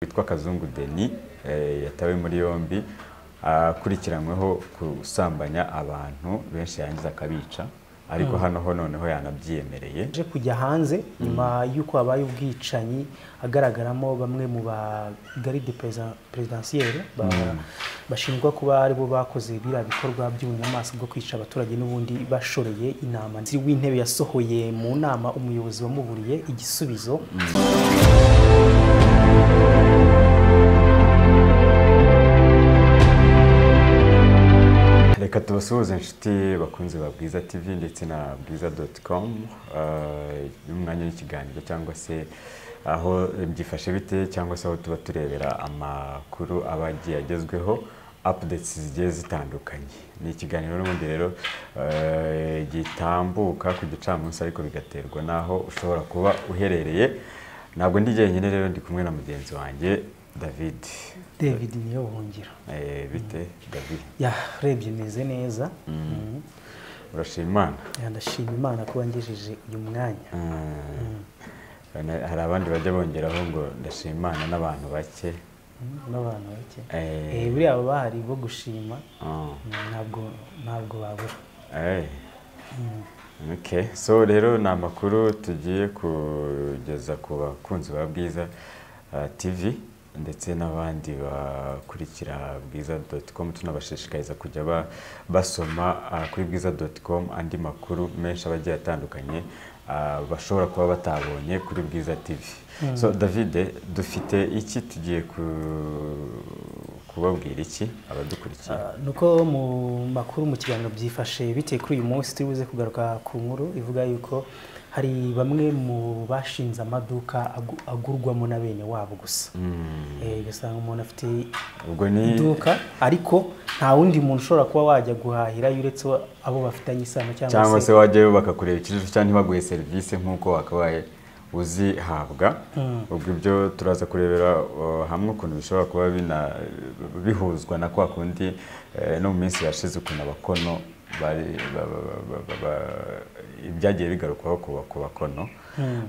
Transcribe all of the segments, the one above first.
witwa kazungu deni yatawe muri yombi akurikiranyweho gusambanya abantu benshi yangiza akabica ariko hano ho noneho yanabyiyemereye aje kujya hanze nyuma y'uko habaye ubwicanyi agaragaramo bamwe mu ba garide perezidansiyeri bashinjwa kuba aribo bakoze biriya bikorwa by'ubunyamaswa bwo kwica abaturage n'ubundi bashoreye inama minisitiri w'intebe yasohoye mu nama umuyobozi wamuburiye igisubizo reka tubasuhuze inshuti bakunze ba bwiza tv ndetse na bwiza doti komu n'umwanya w'ikiganiro cyangwa se aho byifashe bite cyangwa se aho tuba turebera amakuru aba agiye agezweho apudetsi zigiye zitandukanye ni ikiganiro n'ubundi rero eh, gitambuka ku gicamunsi ariko bigaterwa n'aho ushobora kuba uherereye ntabwo ndi jyenyine rero ndi kumwe na mugenzi wanjye david david niyo buhungiro Eh, bite david yarebye meze neza Mm. urashima imana Ya, ndashima imana ko wangejeje uyu mwanya Bana- hari abandi bajya bongeraho ngo ndashimana n'abantu bake Mm, n'abantu bake Eh, Eh, buriya baba bahari bo gushima oh, Mm, ntabwo ntabwo babura eh. Okay. so rero ni amakuru tugiye kugeza ku bakunzi ba bwiza eh, tv ndetse n'abandi bakurikira bwiza com tunabashishikariza kujya ba- basoma ah, kuri bwiza com andi makuru menshi aba agiye atandukanye ah, bashobora kuba batabonye kuri bwiza tv so davide dufite iki tugiye ku- kubabwira iki abadukurikiye Ah, nuko mu makuru mu kiganiro byifashe biteye kuri uyu munsi turi buze kugaruka ku nkuru ivuga yuko hari bamwe mu bashinze amaduka agu- agurwamo na bene wabo gusa Mm. Eh, ugasanga umuntu afite ubwo ni iduka ariko nta wundi muntu ushobora kuba wajya guhahira uretse abo bafitanye isano cyangwa se wajyayo bakakureba ikijuju cyangwa ntibaguhe serivisi nk'uko wakabaye uzihabwa ubwo ibyo turaza kurebera uh, hamwe ukuntu bishobora kuba bina- bihuzwa na kwa kundi eh, no mu minsi yashize ukuntu abakono bari- ba- ba- ba- ba- ba- ba- ibyagiye bigarukwaho ku ba- ku bakono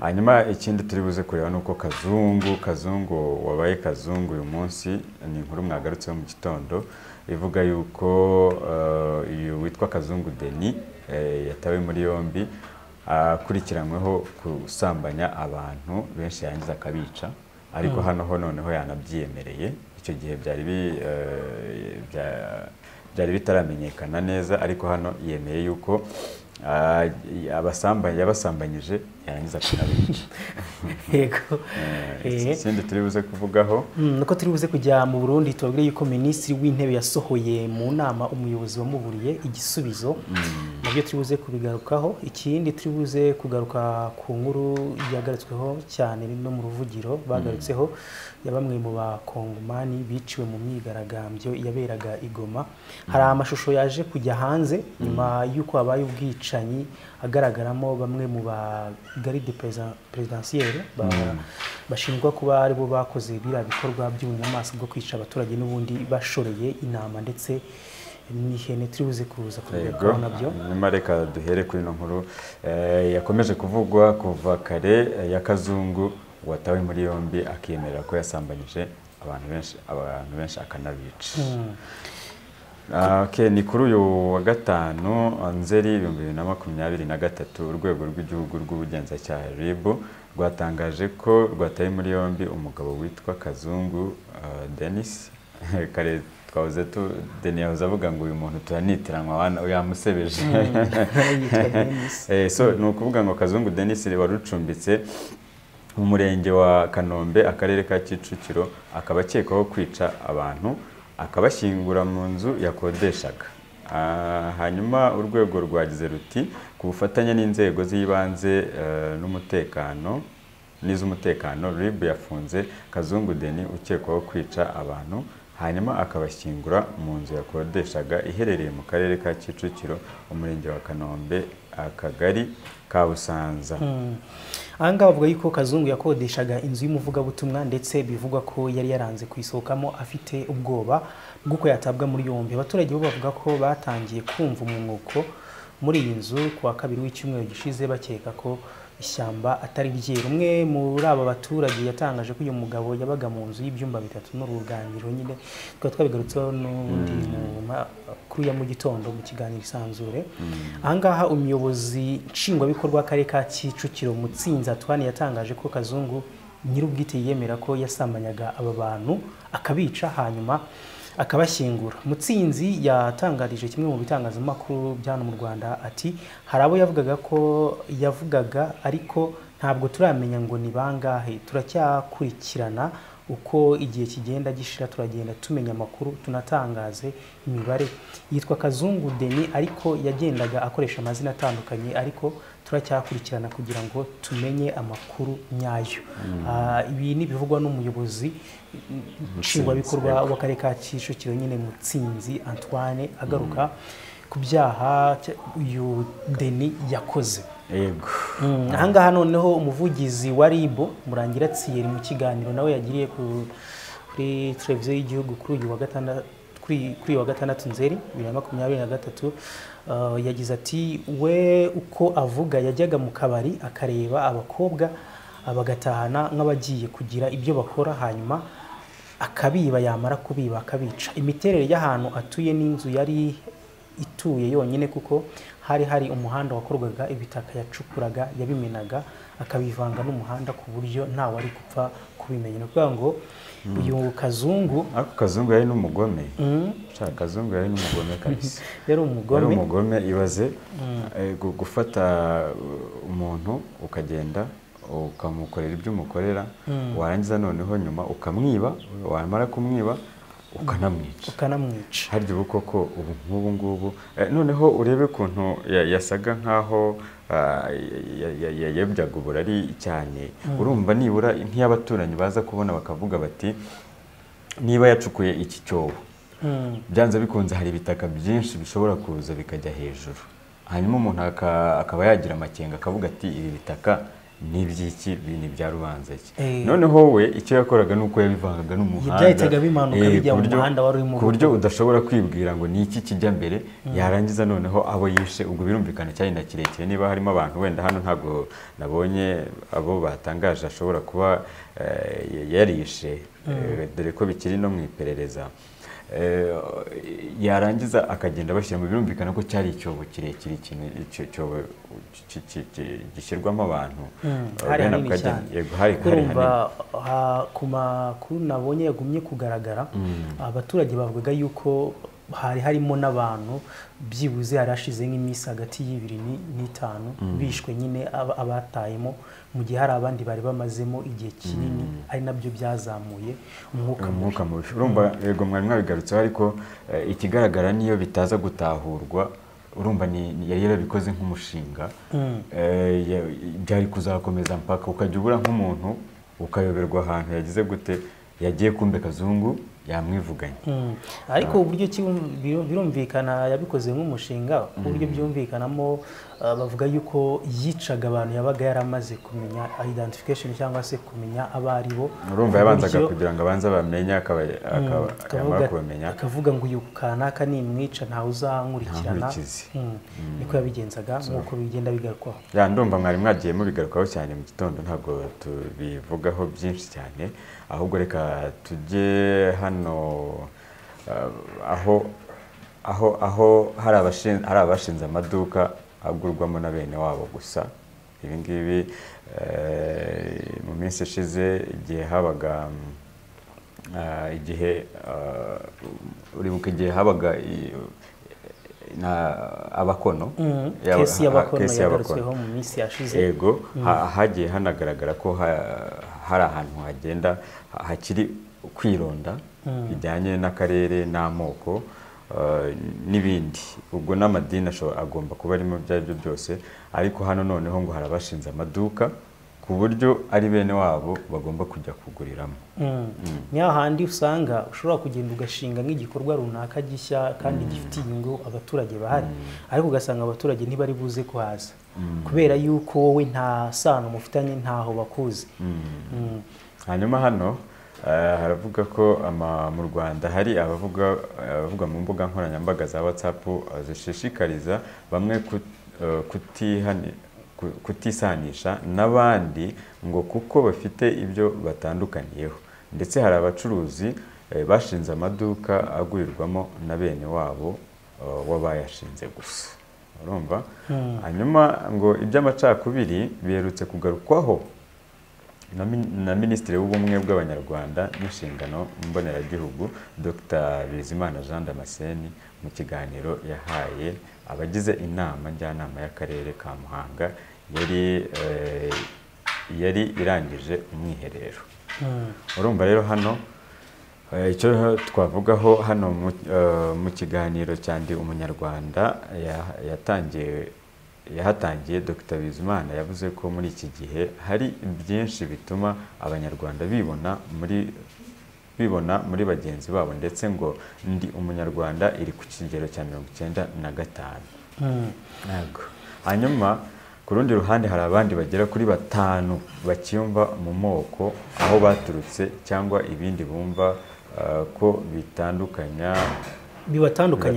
hanyuma ikindi turi buze kureba ni uko kazungu kazungu wabaye kazungu uyu munsi ni inkuru mwagarutseho mu gitondo ivuga yuko eh, uyu witwa kazungu deni eh, yatawe muri yombi akurikiranyweho gusambanya abantu benshi yangiza akabica ariko hano ho noneho yanabyiyemereye icyo gihe byari bi- eh, bya- byari bitaramenyekana neza ariko hano yemeye yuko ah, abasamba- yabasambanyije yarangiza kunabica yego Eh. ikindi turi buze kuvugaho Mm, nuko turi buze kujya mu Burundi tubabwire yuko minisitiri w'intebe yasohoye mu nama umuyobozi wamuburiye igisubizo nabyo turi buze kubigarukaho ikindi turi buze kugaruka ku nkuru yagarutsweho cyane no mu ruvugiro bagarutseho ya bamwe mu bakongomani biciwe mu myigaragambyo yaberaga i Goma hari amashusho yaje kujya hanze nyuma y'uko habaye ubwicanyi agaragaramo bamwe mu ba garide perezidansiyeri bashinjwa kuba aribo bakoze biriya bikorwa by'ubunyamaswa bwo kwica abaturage n'ubundi bashoreye intama ndetse n'ihene turi buze kuza Yego, kubigarukaho nabyo nyuma reka duhere kuri ino nkuru eh, yakomeje kuvugwa kuva kare eh, ya kazungu watawe muri yombi akiyemerera ko yasambanyije abantu benshi abantu benshi akanabica Ah, okay, ni kuri uyu wa gatanu nzeri ibihumbi bibiri na makumyabiri na gatatu urwego rw'igihugu rw'ubugenzacyaha rib rwatangaje ko rwataye muri yombi umugabo witwa kazungu ah, denis kare twahoze tu deni yahoze avuga ngo uyu muntu turanitiranywa wana- yamusebeje yitwa Denis. Eh, so ni ukuvuga ngo kazungu denis wari ucumbitse mu murenge wa kanombe akarere ka kicukiro akaba akekwaho kwica abantu akabashyingura mu nzu yakodeshaga Ah, hanyuma urwego rwagize ruti ku bufatanye n'inzego z'ibanze eh, n'umutekano n'iz'umutekano rib yafunze kazungu deni ukekwaho kwica abantu hanyuma akabashyingura mu nzu yakodeshaga iherereye mu karere ka kicukiro umurenge wa kanombe akagari ka busanza aha ngaha bavuga yuko kazungu yakodeshaga inzu y'umuvugabutumwa ndetse bivugwa ko yari yaranze kuyisohokamo afite ubwoba bw'uko yatabwa muri yombi abaturage bo bavuga ko batangiye kumva umwuko muri iyi nzu ku wa kabiri w'icyumweru gishize bakeka ko ishyamba atari ryeru umwe muri aba baturage yatangaje ko uyu mugabo yabaga mu nzu y'ibyumba bitatu n'uruganiriro nyine tukaba twabigarutseho n'undi mu makuru ya mu gitondo mu kiganiro isanzure ahangaha umuyobozi nshingwabikorwa w'akarere ka kicukiro mutsinzi atwani yatangaje ko kazungu nyir'ubwite yemera ko yasamanyaga aba bantu akabica hanyuma akabashyingura mutsinzi yatangarije kimwe mu bitangazamakuru bya hano mu rwanda ati hari abo yavugaga ko yavugaga ariko ntabwo turamenya ngo ni bangahe turacyakurikirana uko igihe kigenda gishira turagenda tumenya amakuru tunatangaze imibare yitwa kazungu deni ariko yagendaga akoresha amazina atandukanye ariko turacyakurikirana kugira ngo tumenye amakuru nyayo Ah, ibi ni ibivugwa n'umuyobozi nshingwabikorwa w'akarere ka kicukiro nyine mutsinzi antoine agaruka ku byaha cya- uyu deni yakoze yego Mm, ahangaha noneho umuvugizi wa ribu murangira tsiyeri mu kiganiro nawe yagiriye ku- kuri televiziyo y'igihugu kuri uyu wa gatandatu kuri kuri uyu wa gatandatu nzeri bibiri na makumyabiri na gatatu uh, yagize ati we uko avuga yajyaga mu kabari akareba abakobwa uh, bagatahana nk'abagiye kugira ibyo bakora hanyuma akabiba yamara kubiba akabica imiterere y'ahantu atuye n'inzu yari ituye yonyine kuko hari hari umuhanda wakorwaga ibitaka yacukuraga yabimenaga akabivanga n'umuhanda ku buryo ntawari gupfa kubimenya ni ukuvuga ngo uyu kazungu ako kazungu yari n'umugome Sha, kazungu yari n'umugome kabisa yari yari umugome umugome ibaze eh, gu- gufata uh, umuntu ukagenda ukamukorera ibyo umukorera warangiza noneho nyuma ukamwiba wamara kumwiba ukanamwica ukanamwica harya ubu koko ubu nk'ubu ngubu Eh, noneho urebe ukuntu ya- yasaga nk'aho ah, ya- ya- ya- yayobyaga uburari cyane urumva nibura nk'iy'abaturanyi baza kubona bakavuga bati niba yacukuye iki cyobo Mm. byanze bikunze hari ibitaka byinshi bishobora kuza bikajya hejuru hanyuma umuntu aka- akaba yagira amakenga akavuga ati ibi bitaka ni iby'iki ibi ni ibya rubanza iki Eh. noneho we icyo yakoraga ni uko yabivangaga n'umuhanda byahitaga bimanuka Eh, bijya mu ku buryo- muhanda wari urimo ku buryo udashobora kwibwira ngo ni iki kijya mbere yarangiza noneho abo yishe ubwo birumvikana cyari na kirekire niba harimo abantu wenda hano ntabwo nabonye abo batangaje ashobora kuba eh, yarishe Eh, dore ko bikiri no mu iperereza Eh, yarangiza akagenda bashyira mu birumvikana ko cyari icyobo kirekire ikintu icyo cyobo ki- ki- ki- gishyirwamo abantu hari Bene hanini akagenda- cyane yego hari kuko hari urumva hanini ah, ku makuru nabonye yagumye kugaragara abaturage bavugaga yuko hari harimo n'abantu byibuze hari hashize nk'iminsi hagati y'ibiri ni- n'itanu bishwe nyine aba- abatayemo mu gihe hari abandi bari bamazemo igihe kinini ari nabyo byazamuye umwuka mubi umwuka mubi urumva yego mwari mwabigarutseho ariko eh, ikigaragara niyo bitaza gutahurwa urumva ni- ni- yari yarabikoze nk'umushinga Eh, ya- byari kuzakomeza mpaka ukajya ubura nk'umuntu ukayoberwa ahantu yagize gute yagiye kumbe kazungu yamwivuganye Mm. ariko uburyo ki biru- birumvikana yabikoze nk'umushinga uburyo byumvikanamo uh, bavuga yuko yicaga abantu yabaga yaramaze kumenya identification cyangwa se kumenya abo ari bo urumva yabanzaga Uburyo- kugira ngo abanze bamenye akaba akaba- yamara akavuga- kubamenya akavuga ngo uyu kanaka nimwica ntawe uzankurikirana Ntankurikize. Mm. niko yabigenzaga nk'uko bigenda bigarukwaho ya ndumva mwari mwagiye mubigarukaho cyane mu gitondo ntabwo tubivugaho byinshi cyane ahubwo reka tujye hano eh, aho aho aho hari abashin- hari abashinze amaduka agurwamo na bene wabo gusa ibi ngibi eh, mu minsi ishize igihe habaga mm, Ah, igihe ah, uribuka igihe habaga i- na abakono yaba- kesi y'abakono kesi yagarutsweho mu minsi yashize yego ha- hagiye hanagaragara ko ha- hari ahantu hagenda ha- hakiri kwironda bijyanye n'akarere n'amoko eh, n'ibindi ubwo n'amadini ashobora- agomba kuba arimo ibyo ari byo byose ariko hano noneho ngo hari abashinze amaduka ku buryo ari bene wabo bagomba kujya kuguriramo ni hahandi usanga ushobora kugenda ugashinga nk'igikorwa runaka gishya kandi gifite inyungu abaturage bahari ariko ugasanga abaturage ntibari buze kuhaza kubera yuko wowe nta sano mufitanye ntaho bakuzi Mm. hanyuma hano eh, haravuga ko ama- mu rwanda hari abavuga abavuga mu mbuga nkoranyambaga za whatsapp eh, zishishikariza bamwe kut- eh, kutihani- ku- kutisanisha n'abandi ngo kuko bafite ibyo batandukaniyeho ndetse hari abacuruzi eh, bashinze amaduka agurirwamo na bene wabo eh, w'abayashinze gusa urumva hanyuma ngo iby'amacakubiri biherutse kugarukwaho na min- na minisitiri w'ubumwe bw'abanyarwanda n'inshingano mboneragihugu dr bizimana jean damascene mu kiganiro yahaye abagize inama njyanama y'akarere ka muhanga yari eh, yari irangije umwiherero Mm. urumva rero hano eh, icyo twavugaho hano mu- eh, mu kiganiro cya ndi umunyarwanda ya- yatangiye yahatangiye dr bizimana yavuze ko muri iki gihe hari byinshi bituma abanyarwanda bibona muri bibona muri bagenzi babo ndetse ngo ndi umunyarwanda iri ku kigero cya mirongo icyenda na gatanu Mm. ntabwo hanyuma ku rundi ruhande hari abandi bagera kuri batanu bacyumva mu moko aho baturutse cyangwa ibindi bumva eh, ko bitandukanya bibatandukanya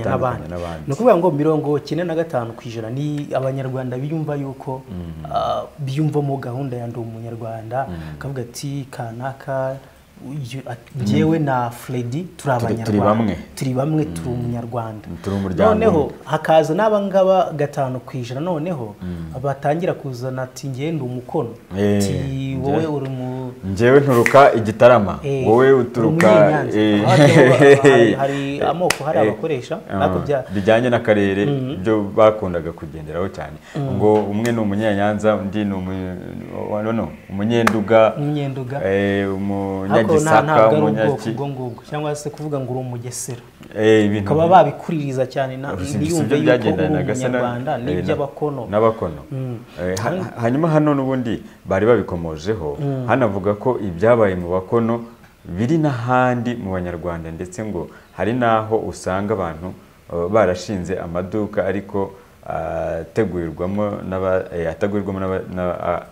bibatandukanya n'abandi n'abandi ni ukuvuga ngo mirongo icyenda na gatanu ku ijana ni abanyarwanda biyumva yuko ah, biyumvamo gahunda ya ndi umunyarwanda akavuga ati kanaka uyu- a- njyewe na fredi turi turi abanyarwanda bamwe. turi bamwe turi umunyarwanda turi umuryango noneho hakaza n'abangaba gatanu ku ijana noneho batangira kuzana ati njyewe ndi umukono Eh, ati wowe njye- uri mu njyewe nturuka igitarama Eh, wowe uri uturuka Munyanza. eh, Aho hari- hari eh, amoko, hari eh, abakoresha, ah, nako bya- bijyanye n'akarere byo bakundaga kugenderaho cyane ngo umwe ni umunyanyanza undi ni umu- wa- no, no, umunyenduga Umunyenduga. eh, ariko nta umunyagisaka ntabwo ari ubwoko umunyaki ubwo ngubwo cyangwa se kuvuga ngo uri umugesera Eh, ibintu ukaba babikuririza cyane na- Gusa ibyo ntiyumve sibyo yuko uri byagendanaga se na- umunyarwanda eh, na- n'iby'abakono n'abakono Eh, ha- hanyuma hano n'ubundi bari babikomojeho hanavuga ko ibyabaye mu bakono biri n'ahandi mu banyarwanda ndetse ngo hari n'aho usanga abantu eh, barashinze amaduka ariko ategurirwamo n'aba- eh, atagurirwamo n'aba- n'aba- a-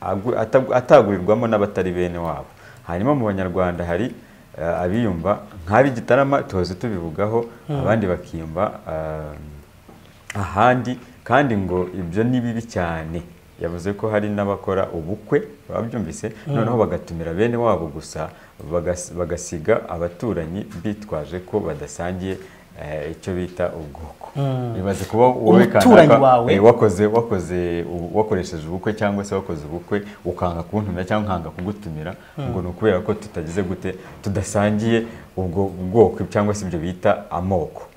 agu- atagu- atagurirwamo n'abatari bene wabo hanyuma mu banyarwanda hari eh, abiyumva nk'ab'igitarama tuhoze tubivugaho abandi bakiyumva eh, ahandi kandi ngo ibyo ni bibi cyane yavuze ko hari n'abakora ubukwe babyumvise noneho bagatumira bene wabo gusa bagas- bagasiga abaturanyi bitwaje ko badasangiye eh, icyo bita ubwoko bibaze kuba wowe Umuturanyi kanaka, wawe. eh, wakoze wakoze ubu- wakoresheje ubukwe cyangwa se wakoze ubukwe ukanga kuntumira cyangwa nkanga kugutumira ngo ni ukubera ko tutagize gute tudasangiye ubwo bwoko cyangwa se ibyo bita amoko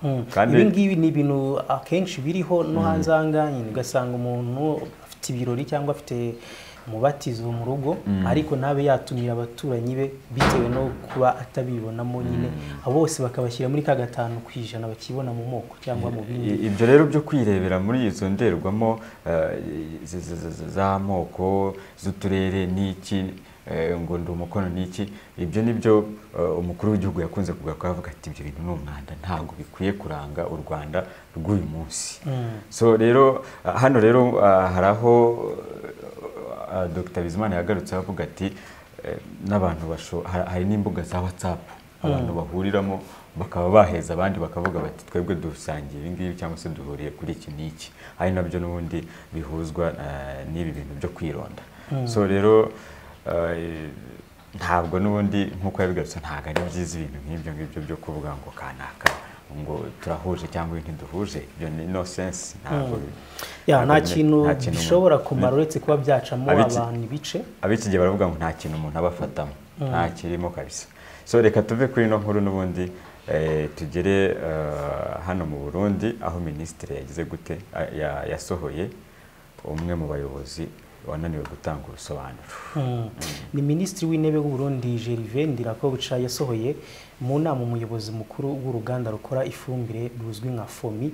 ibi ngibi ni ibintu akenshi biriho no hanze aha ngaha nyine ugasanga umuntu afite ibirori cyangwa afite umubatizo mu rugo ariko ntabe yatumira abaturanyi be bitewe no kuba atabibonamo nyine abo bose bakabashyira muri ka gatanu ku ijana bakibona mu moko cyangwa mu bindi I- ibyo rero byo kwirebera muri izo ndorerwamo eh, z- z- z- z'amoko z'uturere n'iki eh, ngo ndi umukono n'iki ibyo ni byo eh, umukuru w'igihugu yakunze kugaruka avuga ati ibyo bintu ni umwanda ntabwo bikwiye kuranga u rwanda rw'uyu munsi so rero ah, hano rero ah, hari aho eh, ah, dr bizimana yagarutseho avuga ati eh, n'abantu basho ha- hari n'imbuga za whatsapp abantu bahuriramo bakaba baheza abandi bakavuga bati twebwe dusangiye ibi ngibi cyangwa se duhuriye kuri iki n'iki ari nabyo n'ubundi bihuzwa eh, n'ibi bintu byo kwironda so rero eh, ntabwo n'ubundi nk'uko yabigarutse ntabwo ari byiza ibintu nk'ibyo ngibyo byo kuvuga ngo kanaka ngo turahuje cyangwa ntiduhuje ibyo ni no sense ntabwo bi- ya ntabwo nta bine- kintu nta kintu umuntu- gishobora kumara uretse kuba byacamo Abiki- abantu ibice ab'iki gihe baravuga ngo nta kintu umuntu aba afatamo nta kirimo kabisa so reka tuve kuri ino nkuru n'ubundi eh, tugere eh, hano mu burundi aho minisitiri yagize gute a- ya- yasohoye umwe mu bayobozi wananiwe gutanga ubusobanuro ni minisitiri w'intebe w'u Burundi gerivin ndirakobuca yasohoye mu nama umuyobozi mukuru w'uruganda rukora ifumbire ruzwi nka fomi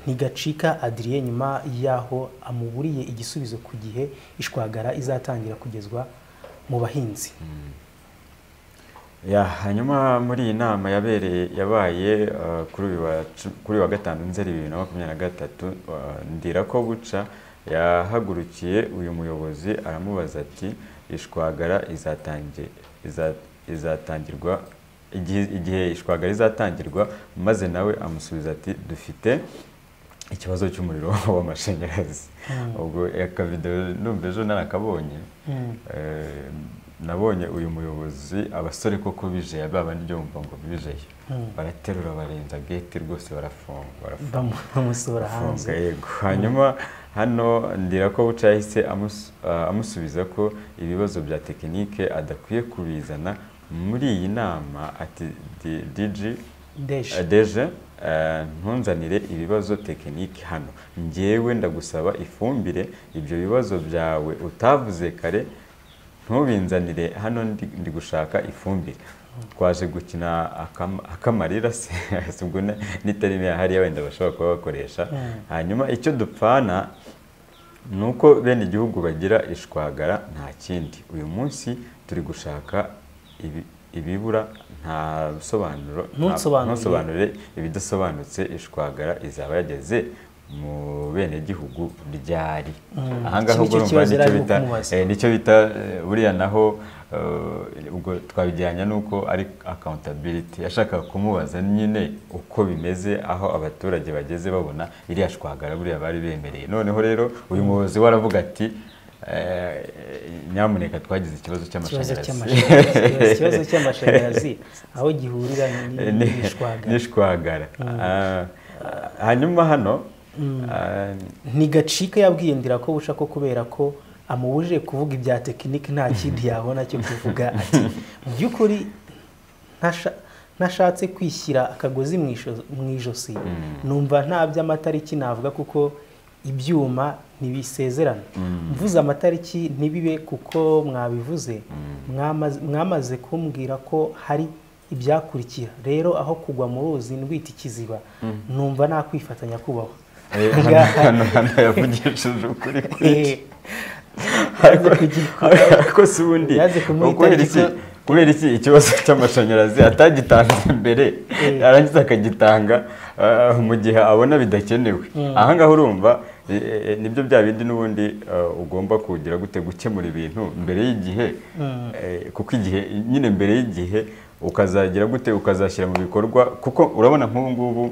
ntigacika adiriye nyuma y'aho amuburiye igisubizo ku gihe ishwagara izatangira kugezwa mu bahinzi Ya, hanyuma muri iyi nama yabereye yabaye eh, kuri uyu wa cu- kuri uyu wa gatanu nzeri bibiri na makumyabiri na gatatu ndira ko buca yahagurukiye uyu muyobozi aramubaza ati ishwagara izatangi- iza- izatangirwa igihe igihe ishwagara izatangirwa maze nawe amusubiza ati dufite ikibazo cy'umuriro w'amashanyarazi ubwo akavidewo numva ejo narakabonye Eh, nabonye uyu muyobozi abasore koko bijeye ba bandi byo mva ngo bijeye baraterura barenza gate rwose barafunga barafunga bamu- bamusohora afunga hanze yego hanyuma hano ndira ko buca yahise amus- ah, amusubiza ko ibibazo bya tekinike adakwiye kubizana muri iyi nama ati "Di- dj ndeshe deje eh, ntunzanire ibibazo tekinike hano njyewe ndagusaba ifumbire ibyo bibazo byawe utavuze kare ntubinzanire hano ndi, ndi gushaka ifumbire twaje gukina akam- akamarira se ubwo na- n'itarime hariya wenda bashobora kuba bakoresha hanyuma icyo dupfana nuko bene igihugu bagira ishwagara nta kindi uyu munsi turi gushaka ibi- ibibura nta bisobanuro Ntunsobanurire. ntusobanurire ibidasobanutse ishwagara izaba yageze mu bene gihugu ryari Mm, ahangaha iki ubwo nicyo urumva kibazo nicyo yari ari bita kumubaza. eh, nicyo bita eh, buriya naho eh, ubwo twabijyanye n'uko ari accountability yashakaga kumubaza nyine uko bimeze aho abaturage bageze babona iriya shwagara buriya bari bemereye noneho rero uyu muyobozi we aravuga ati eh, nyamuneka twagize ikibazo ikibazo cy'amashanyarazi cy'amashanyarazi ikibazo cy'amashanyarazi aho gihurira ni- Ni- n'ishwaga n'ishwagara Ah, hanyuma hano ah, ntigacike yabwiye ndira ko buca ko kubera ko amubujije kuvuga ibya tekinike nta kindi yabona cyo kuvuga ati mu by'ukuri ntasha- ntashatse kwishyira akagozi mu isho- mu ijosi numva nta by'amatariki navuga kuko ibyuma ntibisezerana mvuze amatariki ntibibe kuko mwabivuze mwamaze- mwamaze kumbwira ko hari ibyakurikira rero aho kugwa mu ruzi ndwita ikiziba numva nakwifatanya kubaho eh, hano Ngaha- hano hano yavugishije ukuri kwinshi Eh, yaje kugi- ariko si ubundi Yaje kumwita kubera iki igiko- kubera iki ikibazo cy'amashanyarazi atagitanze mbere Eh. arangiza akagitanga ah, mu gihe abona bidakenewe ahangaha urumva eh, eh, nibyo bya bindi n'ubundi ah, ugomba kugira gute gukemura ibintu mbere y'igihe eh, kuko igihe nyine mbere y'igihe ukazagira gute ukazashyira mu bikorwa kuko urabona nk'ubu ngubu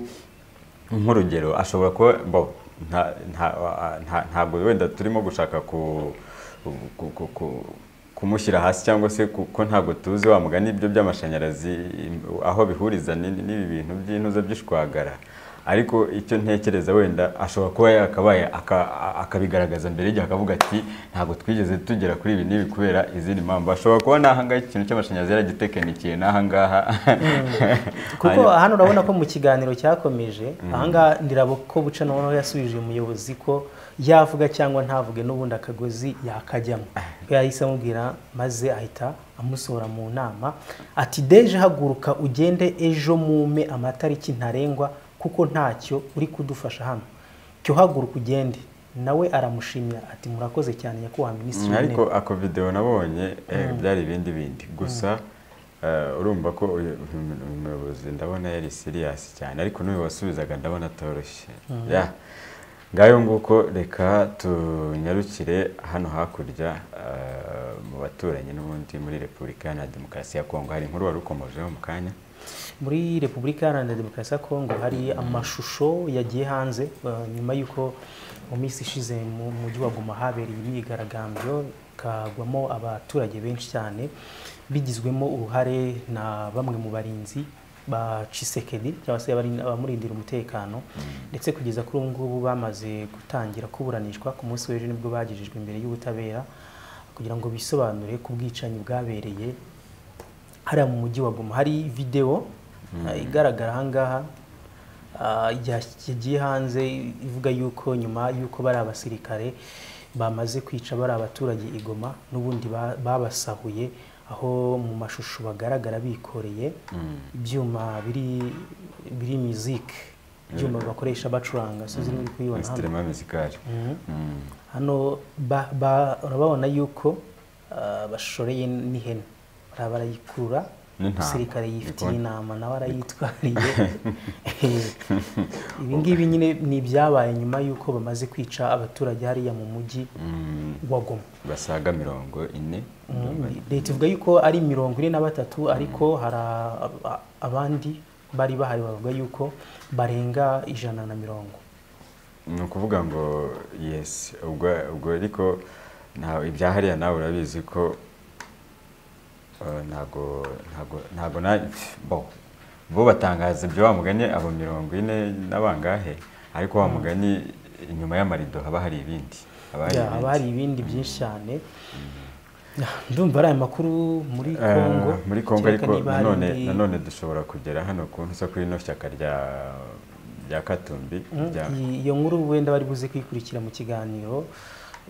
nk'urugero ashobora kuba mbaho nta- nta- nta- ntabwo wenda turimo gushaka ku- ku- ku- ku- kumushyira hasi cyangwa se kuko ntabwo tuzi wa mugani ibyo by'amashanyarazi aho bihuriza ni- ni- n'ibi bintu by'intuza by'ishwagara ariko icyo ntekereza wenda ashobora kuba yakabaye aka- a- akabigaragaza mbere y'igihe akavuga ati ntabwo twigeze tugera kuri ibi n'ibi kubera izindi mpamvu ashobora kuba n'ahangaha ikintu cy'amashanyarazi yaragitekenikeye n'ahangaha kuko hano urabona ko mu kiganiro cyakomeje ahangaha ndirabo ko buca noneho yasubije umuyobozi ko yavuga cyangwa ntavuge n'ubundi akagozi yakajyamo ko yahise amubwira maze ahita amusohora mu nama ati deje haguruka ugende ejo mume amatariki ntarengwa kuko ntacyo uri kudufasha hano cyo haguruka ugende nawe aramushimira ati murakoze cyane nyakubahwa minisitiri Mm, w'intebe ariko ako video nabonye eh, byari ibindi bindi gusa eh, urumva ko uyu uyu muyobozi ndabona yari serious cyane ariko n'uyu wasubizaga ndabona atoroshye ya ngayo nguko reka tunyarukire hano hakurya eh, mu baturanyi n'ubundi muri repubulika iharanira demokarasi ya kongo hari inkuru wari ukomojeho mu kanya muri repubulika iharanira demokarasi ya kongo hari amashusho yagiye hanze uh, nyuma y'uko mu minsi ishize mu mujyi wa guma habereye imyigaragambyo kagwamo abaturage benshi cyane bigizwemo uruhare na bamwe mu barinzi ba Tshisekedi cyangwa se abari- abamurindira umutekano ndetse kugeza kuri ubu ngubu bamaze gutangira kuburanishwa ku munsi w'ejo nibwo bagejejwe imbere y'ubutabera kugira ngo bisobanure ku bwicanyi bwabereye hariya mu mujyi wa Goma hari videwo eh, igaragara ahangaha ah, ya- yagiye hanze ivuga yuko nyuma yuko bari abasirikare bamaze kwica bari abaturage i Goma n'ubundi ba- babasahuye aho mu mashusho bagaragara bikoreye ibyuma biri biri muzike ibyuma bakoresha bacuranga sinzi niba uri kuyibona hano insitirema muzikari Mhm. Mm. hano ba- ba- urababona yuko ah, bashoreye n'ihene bara- barayikurura N'intama. umusirikare yifitiye Ndikubona. inama nawe arayitwariye ibi ngibi nyine ni ibyabaye nyuma y'uko bamaze kwica abaturage hariya mu mujyi Mm, wa goma basaga mirongo ine leta ivuga yuko ari mirongo ine na batatu ariko hari a- a- abandi bari bahari bavuga yuko barenga ijana na mirongo ni ukuvuga ngo yesi ubwo ubwo ariko nta- ibya hariya nawe urabizi ko eh, ntago ntago ntago na bo bo batangaza ibyo wa mugani abo mirongo ine n'abangahe ariko wa mugani inyuma y'amarido haba hari ibindi haba hari Ya, haba hari ibindi. ibindi byinshi cyane Ya, ndumva ari aya makuru muri Eh, kongo muri Kongo kereka ariko niba hari nanone indi- nanone dushobora kugera hano ku ntusa kuri ino shyaka rya rya Katumbi Mm, rya iyi- iyo nkuru wenda bari buze kuyikurikira mu kiganiro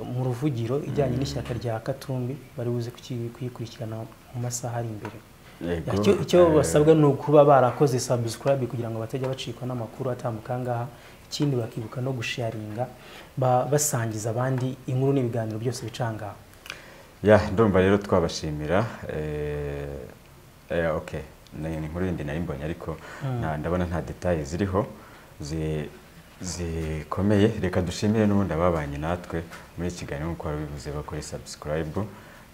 mu ruvugiro ijyanye n'ishyaka rya katumbi bari buze kuki- kuyikurikirana mu masaha ari imbere Yego, Ya, icyo- icyo eh, basabwa ni ukuba barakoze subscribe kugira ngo batajya bacikwa n'amakuru atambuka ahangaha ikindi bakibuka no gusharinga ba- basangiza abandi inkuru n'ibiganiro byose bica ahangaha Ya, ndumva rero twabashimira. Eh, eh, okay. Ni ni inkuru yindi nari mbonye ariko nta- ndabona nta details ziriho zi- zikomeye. Reka dushimire n'ubundi ababanye natwe muri iki kiganiro nk'uko wabivuze bakore subscribe.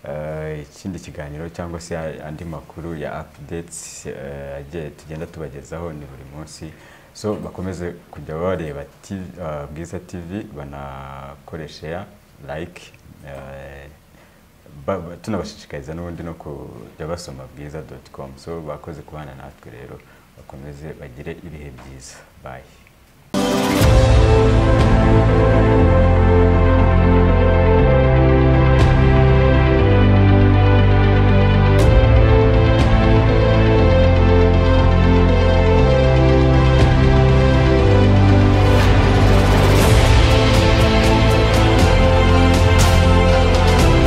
Eh, ikindi kiganiro cyangwa se a- andi makuru ya updates eh, agiye tugenda tubagezaho ni buri munsi so bakomeze kujya bareba TV, eh, bwiza tv banakoresha like eh, ba- ba- tunabashishikariza n'ubundi no kujya basoma bwiza doti komu so bakoze kubana natwe rero bakomeze bagire ibihe byiza bayi